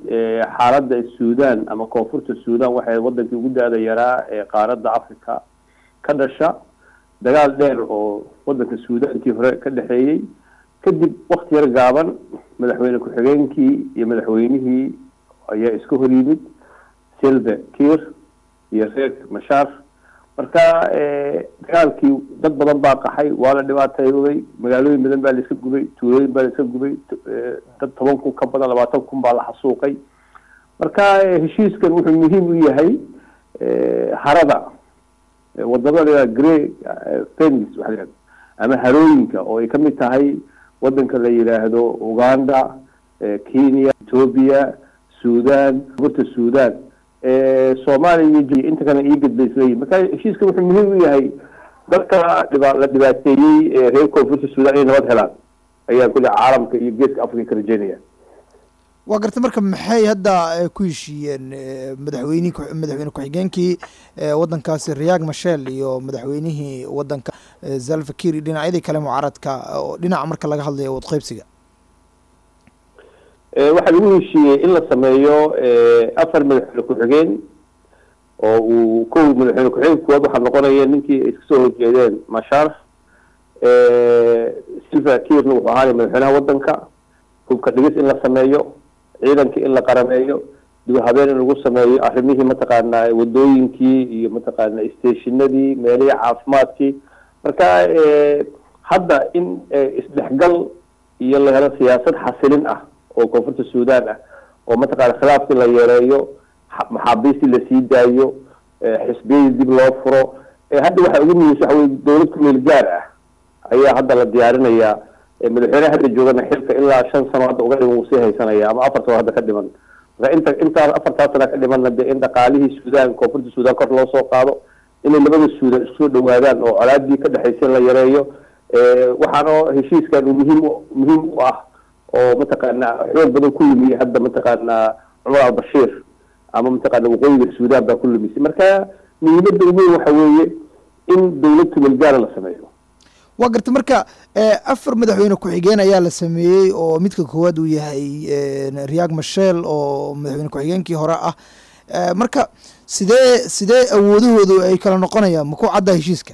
xaaladda suudan ama koonfurta suudan waxay wadankii ugu daada yaraa ee qaaradda africa ka dhasha dagaal dheer oo wadanka suudankii hore ka dhexeeyey kadib wakti yar gaaban madaxweyne ku-xigeenkii iyo madaxweynihii ayaa iska hor yimid silve kir iyo reer mashaar marka dagaalkii dad badan baa qaxay waa la dhibaateeyooday magaalooyin badan baa la iska gubay tuulooyin baa la iska gubay dad toban kun ka badan labaatan kun baa la xasuuqay marka heshiiskan wuxuu muhiim u yahay harada wadamada grey fenis waa la ama harooyinka oo ay kamid tahay wadanka la yidhaahdo uganda kenya ethoobia sudan burta sudan soomaaliya iyo inta kale iigad bay isleeyihin marka heshiiska wuxuu muhiim u yahay dadka dhiba la dhibaateeyey reer koonfurta sudan inay nabad helaan ayaan kule caalamka iyo geeska africa ka rajeynaya waa garta marka maxay hadda ku heshiiyeen madaxweyni madaxweyne ku-xigeenkii wadankaasi riyaag mashel iyo madaxweynihii wadanka zalfakir iyo dhinacyadii kale mucaaradka oo dhinaca marka laga hadlayo wadqeybsiga waxaa lagu heshiiyey in la sameeyo afar madaxweyne ku-xigeen oo uu kow madaxweyne ku-xigeen kuwaad waxaa noqonaya ninkii ay iska soo horjeedeen mashar silva kirna wuxuu ahaanay madaxweynaha wadanka hubka dhigis in la sameeyo ciidankii in la qarameeyo dib habeen in lagu sameeyo arrimihii mataqaanaa wadooyinkii iyo mataqaana stationadii meelihii caafimaadkii marka hadda in isdhexgal iyo la helo siyaasad xasilin ah oo koonfurta suudan ah oo mataqana khilaafkii la yareeyo maxaabiistii lasii daayo xisbiyadii dib loo furo hadda waxa ugu muhiimsa waxa wey dowlad ku meel gaar ah ayaa hadda la diyaarinayaa madaxweyneha hadda joogana xilka ilaa shan sano hadda uga dhiman wuu sii haysanaya ama afar sano hadda ka dhiman marka inta intaas afartaas sana ka dhimanna dee in dhaqaalihii suudan koonfurta suudan kor loo soo qaado inay labada suudan isku soo dhawaadaan oo colaadii ka dhexaysa la yareeyo waxaana heshiiskan muhiim muhiim u ah oo mataqaana xoog badan ku yimi hadda mataqaana cumar albashiir ama mataqaana waqooyiga suudan baa ku lumisay marka muhiimada ugu weyn waxa weeye in dowlad tumelgaara la sameeyo waa garta marka afar madaxweyne ku-xigeen ayaa la sameeyey oo midka koowaad uu yahay riyaag mashel oo madaxweyne ku-xigeenkii hore ah marka sidee sidee awoodahoodu ay kala noqonayaan ma ku cadda heshiiska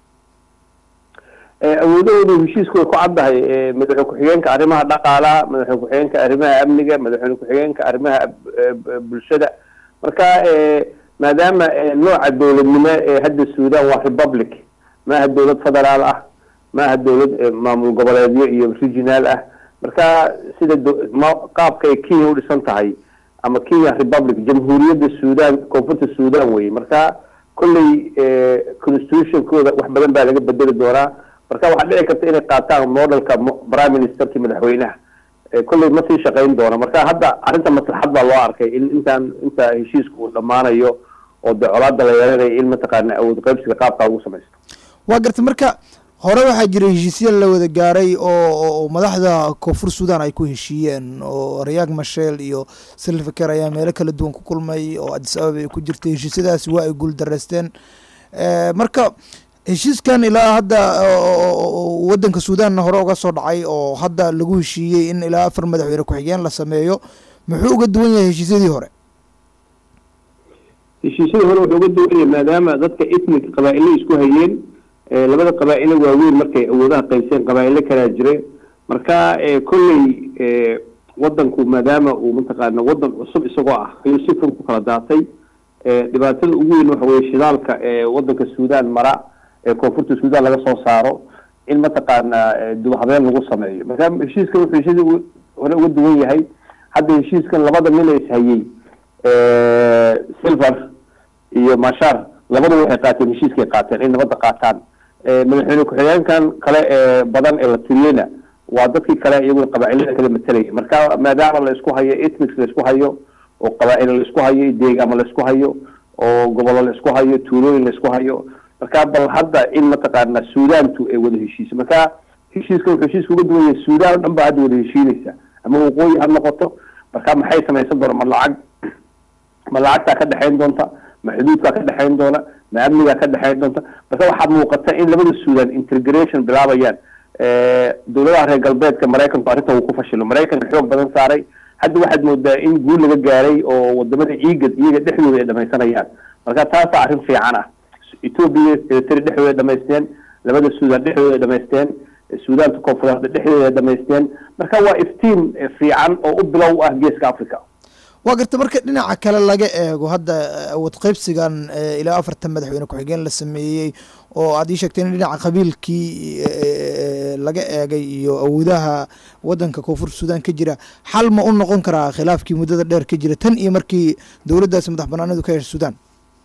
awoodahoodu heshiisku way ku caddahay madaxweyne ku-xigeenka arrimaha dhaqaalaha madaxweyne ku-xigeenka arrimaha amniga madaxweyne ku-xigeenka arrimaha bulshada marka maadaama nooca dowladnimo ee hadda suudan waa republic maaha dowlad federaal ah maaha dowlad maamul goboleedyo iyo regional ah marka sida qaabka ay kenya udhisan tahay ama kenya republic jamhuuriyadda suudan koonfurta suudan weye marka kolley constitutionkooda wax badan baa laga bedeli doonaa marka waxaa dhici karta inay qaataan modelka prime ministerki madaxweynaha kolley ma sii shaqayn doona marka hadda arrinta maslaxad baa loo arkay in intaan inta heshiiska uu dhammaanayo oo de colaada la yeelanayo in mataqaana awood qaybsiga qaabkaa ugu samaysto waa garta marka hore waxaa jiray heshiisya la wada gaaray oo madaxda koonfur suudan ay ku heshiiyeen oo riyaag mashel iyo silvaker ayaa meelo kala duwan ku kulmay oo adis ababa ay ku jirtay heshiisyadaasi waa ay guul dareysteen marka heshiiskan ilaa hadda wadanka suudanna hore uga soo dhacay oo hadda lagu heshiiyey in ilaa afar madaxweyne ku-xigeen la sameeyo muxuu uga duwan yahay heshiisyadii hore heshiisyadii hore wuxuu uga duwan yahay maadaama dadka ethnic qabaa-ilo isku hayeen labada qabaa-ilo waaweyn markay awoodaha qaybseen qabaa-ilo kalaa jire marka kolley wadanku maadaama uu mataqaana wadan cusub isagoo ah ayuu si fur ku kala daatay dhibaatada ugu weyn waxa weye shidaalka wadanka suudan mara ee koonfurta suudan laga soo saaro in mataqaana dubahabeen lagu sameeyo marka heshiiskan wuxuu heshiisyadii hore uga duwan yahay hadda heshiiskan labada nin ee ishayey silver iyo mashar labadu waxay qaateen heshiiskay qaateen in nabadda qaataan madaxweyne ku-xigeenkan kale ee badan ee la tiriyeyna waa dadkii kale iyaguna qabaa-ilada kala matelaya marka maadaama la isku hayo ethnics la isku hayo oo qabaa-ilo la isku hayo deegama la isku hayo oo gobollo la isku hayo tuulooyin la isku hayo marka bal hadda in mataqaana suudantu ay wada heshiiso marka heshiiska wuxuu heshiiska uga duwan yahay suudan o dhan baa hadda wada heshiinaysa ama waqooyi ha noqoto marka maxay samaysan doona ma lacag ma lacagtaa ka dhexayn doonta ma xuduudkaa ka dhexayn doona ma amnigaa ka dhexayn doonta marka waxaa muuqata in labada suudan integration bilaabayaan dowladaha reer galbeedka maraykanku arrinta wuu ku fashilo maraykanka xoog badan saaray hadda waxaad moodaa in guul laga gaaray oo wadamada ciigad iyaga dhexdooda ay dhamaysanayaan marka taasaa arrin fiican ah etoobiya eritrea dhexdooda ay dhamaysteen labada suudaan dhexdooda ay dhamaysteen suudaanta koonfureed dhexdooda ay dhamaysteen marka waa iftiin fiican oo u bilow ah geeska africa waa garta marka dhinaca kale laga eego hadda awood qaybsigan ilaa afartan madaxweyne ku-xigeen la sameeyey oo aad ii sheegtay in dhinaca qabiilkii laga eegay iyo awoodaha wadanka koonfur suudaan ka jira xal ma u noqon karaa khilaafkii muddada dheer ka jira tan iyo markii dowladdaasi madax banaanadu ka heshay suudaan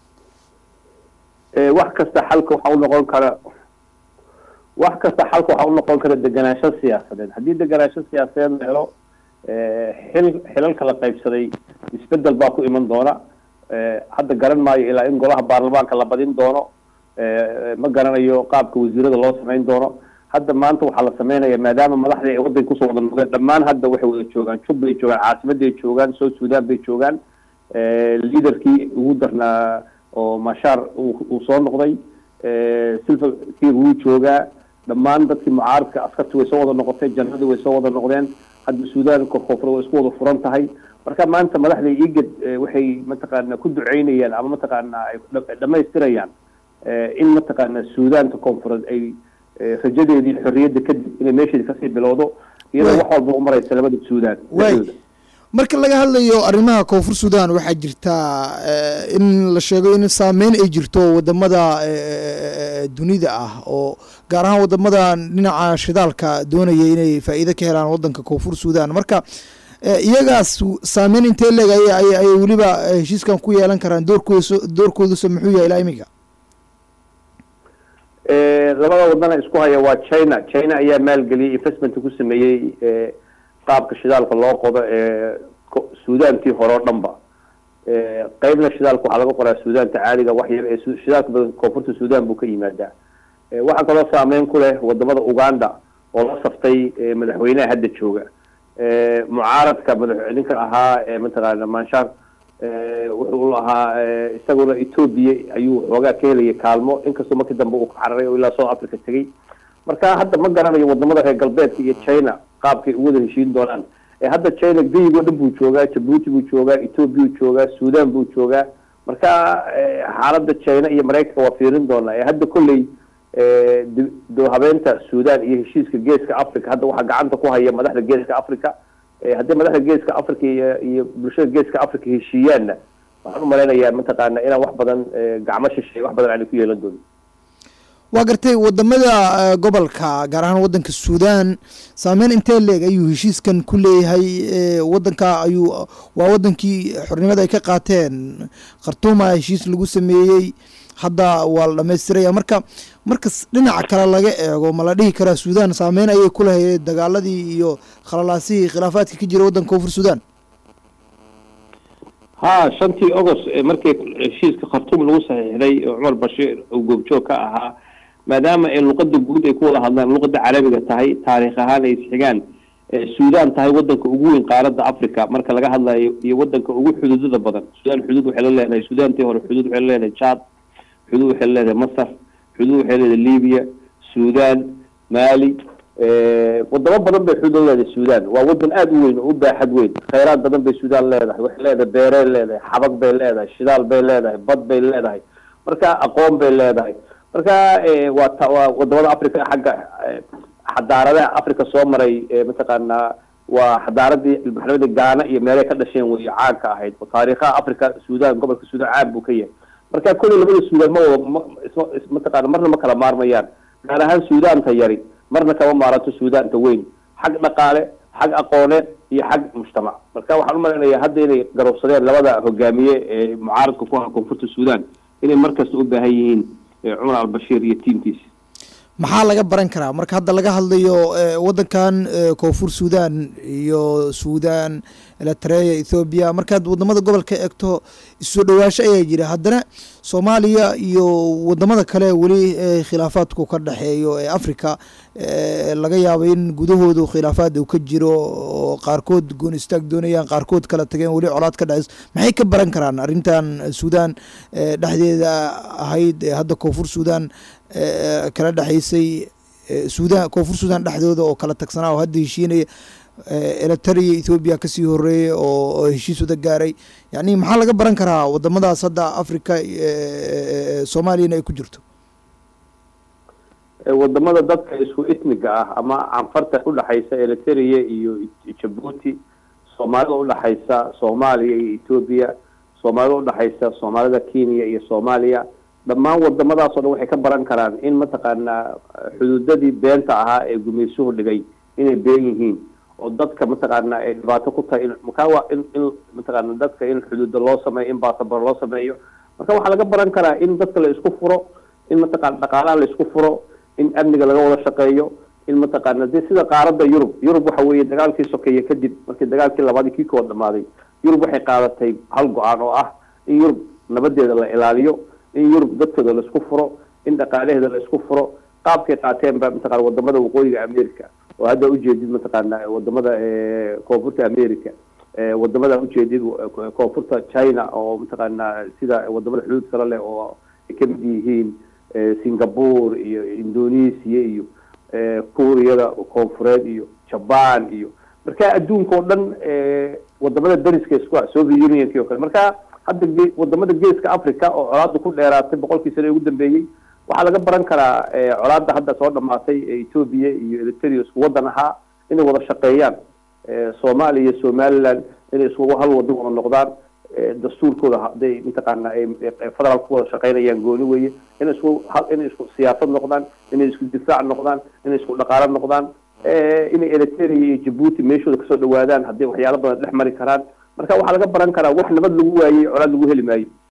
wax kasta xalka waxaa u noqon kara wax kasta xalka waxaa u noqon kara deganaansho siyaasadeed haddii deganaansho siyaasadeed la helo xil xilalka la qaybsaday isbedel baa ku iman doona hadda garan maayo ilaa in golaha baarlamaanka la badin doono ma garanayo qaabka wasiirada loo samayn doono hadda maanta waxaa la sameynaya maadaama madaxdii ay wadanka kusoo wada noqdeen dhammaan hadda waxay wada joogaan jub bay joogaan caasimaday joogaan south sudan bay joogaan liaderkii ugu darnaa oo mashaar uu soo noqday silva kii wuu joogaa dhammaan dadkii mucaaradka askarti way soo wada noqotay janradii way soo wada noqdeen hadda suudaan koonfur way isku wada furan tahay marka maanta madaxda igad waxay mataqaana ku duceynayaan ama mataqaana ay dhamaystirayaan in mataqaana suudaanta koonfureed ay rajadeedii xorriyadda kadib inay meesheedi kasii bilowdo iyadoo wax walba u maraysa labada suudaan marka laga hadlayo arrimaha koonfur sudan waxaa jirtaa in la sheego in saameyn ay jirto wadamada dunida ah oo gaar ahaan wadamada dhinaca shidaalka doonaya inay faa'iido ka helaan wadanka koonfur sudan marka iyagaas saameyn intee leeg ayay weliba heshiiskan ku yeelan karaan doorkooda doorkooduse muxuu yahay ilaa iminka labada wadana isku haya waa china china ayaa maalgeliyay investmentka ku sameeyey qaabka shidaalka loo qodo ee suudaantii hore o dhan ba qeybna shidaalka waxaa laga qoraa suudaanta caadiga wax yar ee shidaalka badan koonfurta suudan buu ka yimaadaa waxaa kaloo saameyn ku leh wadamada uganda oo la saftay madaxweynaha hadda jooga mucaaradka madax ninka ahaa mataqaana manshaar wuxuu ahaa isaguna ethoobia ayuu xoogaa ka helaya kaalmo inkastoo markii dambe uu ka cararay oo ilaa south africa tegay marka hadda ma garanayo wadamada reer galbeedka iyo china qaabkay u wada heshiin doonaan hadda china geyigoo dhan buu joogaa jabuuti buu joogaa ethoobia buu joogaa suudan buu joogaa marka xaaladda china iyo maraykanka waa fiirin doonaa hadda kolley doohabeenta suudan iyo heshiiska geeska africa hadda waxaa gacanta ku haya madaxda geeska africa haddii madaxda geeska africa iyo iyo bulshada geeska africa heshiiyaanna waxaan umalaynayaa mataqaana inaan wax badan gacmo shishay wax badan aanay ku yeelan doonin waa gartay wadamada gobolka gaar ahaan wadanka suudan saameyn intee leeg ayuu heshiiskan ku leeyahay wadanka ayuu waa wadankii xornimada ay ka qaateen khartuuma heshiis lagu sameeyey hadda waa la dhamaystiraya marka markas dhinaca kale laga eego ma la dhihi karaa suudan saameyn ayay ku lahayd dagaaladii iyo khalalaasihii khilaafaadka ka jira waddanka koonfur suudan ha shantii agost markii heshiiska khartuum lagu saxiixday oo cumar bashiir uu goobjoog ka ahaa maadaama ay luqada guud ay ku wada hadlaan luqada carabiga tahay taariikh ahaan ay isxigaan suudan tahay wadanka ugu weyn qaaradda africa marka laga hadlayo iyo wadanka ugu xuduudada badan suudan xuduud waxay la leedahay suudantii hore xuduud waxay la leedahay chad xuduud waxay la leedahay masar xuduud waxay leedahay libya suudan mali wadamo badan bay xuduud leedahay suudan waa wadan aada u weyn oo u baaxad weyn khayraad badan bay suudan leedahay waxay leedahay beerey leedahay xabag bay leedahay shidaal bay leedahay bad bay leedahay marka aqoon bay leedahay marka waa ta waa wadamada africa xagga xadaaradaha africa soo maray mataqaanaa waa xadaaradii ilbaxnimada gaana iyo meelay ka dhasheen wey caanka ahayd taariikhaha africa suudan gobolka suudan caan buu ka yahay marka kolley labada suudan ma wada mataqaana marna ma kala maarmayaan gaar ahaan suudaanta yari marna kama maaranto suudaanta weyn xag dhaqaale xag aqooneed iyo xag mujtamac marka waxaan umalaynayaa hadda inay garowsadeen labada hogaamiye ee mucaaradka ku aha koonfurta suudan inay markasta u baahan yihiin cumar albashiir iyo tiimkiisa maxaa laga baran karaa marka hadda laga hadlayo wadankan koonfur suudan iyo suudan eritrea ethoobiya markaad wadamada gobolka eegto isu dhawaasho ayaa jira haddana soomaaliya iyo wadamada kale weli khilaafaadku ka dhexeeyo ee africa laga yaabo in gudahoodu khilaafaad uu ka jiro oo qaarkood goon istaag doonayaan qaarkood kala tageen weli colaad ka dhexeyso maxay ka baran karaan arrintan suudan dhexdeeda ahayd ee hadda koonfur suudan kala dhexeysay suudan koonfur suudan dhexdooda oo kala tagsanaa oo hadda heshiinaya eritrea ethoobiya kasii horeeyey oo heshiis wada gaaray yani maxaa laga baran karaa wadamadaas hadda africa soomaaliyana ay ku jirto wadamada dadka isku ismiga ah ama canfarta udhaxaysa eritrea iyo jabuuti soomaalida udhaxaysa soomaaliya iyo etoobiya soomaalida udhaxaysa soomaalida kenya iyo soomaaliya dhammaan wadamadaas o dhan waxay ka baran karaan in mataqaanaa xuduudadii beenta ahaa ee gumaysuhu dhigay inay been yihiin oo dadka mataqaana ay dhibaato ku tahay makaa in in mataqaana dadka in xuduuda loo sameeyo in basabar loo sameeyo marka waxaa laga baran karaa in dadka la isku furo in mataqana dhaqaalaha la isku furo in amniga laga wada shaqeeyo in mataqaana de sida qaarada yurub yurub waxa weeye dagaalkii sokeeye kadib markii dagaalkii labaadii kii kood dhamaaday yurub waxay qaadatay hal go-aan oo ah in yurub nabadeeda la ilaaliyo in yurub dadkooda la isku furo in dhaqaalaheeda la isku furo qaabkay qaateen ba mataqana wadamada waqooyiga america oo hadda ujeedid mataqaana wadamada koonfurta america wadamada ujeedid koonfurta china oo mataqaana sida wadamada xuduud kale leh oo ay kamid yihiin singapore iyo indonesia iyo kuuriyada koonfureed iyo jaban iyo marka adduunka oo dhan wadamada dariska isku ah soviet unionki o kale marka hadda ge wadamada geeska africa oo colaada ku dheeraatay boqolkii sane ugu dambeeyey waxaa laga baran karaa colaada hadda soo dhamaatay ethoobia iyo eritrea isku wadan ahaa inay wada shaqeeyaan soomaaliya iyo somaliland inay isku hal wadan wada noqdaan dastuurkooda haday mataqaana ay federal ku wada shaqeynayaan gooni weye inay isku inay isku siyaasad noqdaan inay isku difaac noqdaan inay isku dhaqaalo noqdaan inay eritrea iyo jabuuti meeshooda kasoo dhawaadaan hadday waxyaalo badan dhex mari karaan marka waxaa laga baran karaa wax nabad lagu waayey colaad lagu heli maayo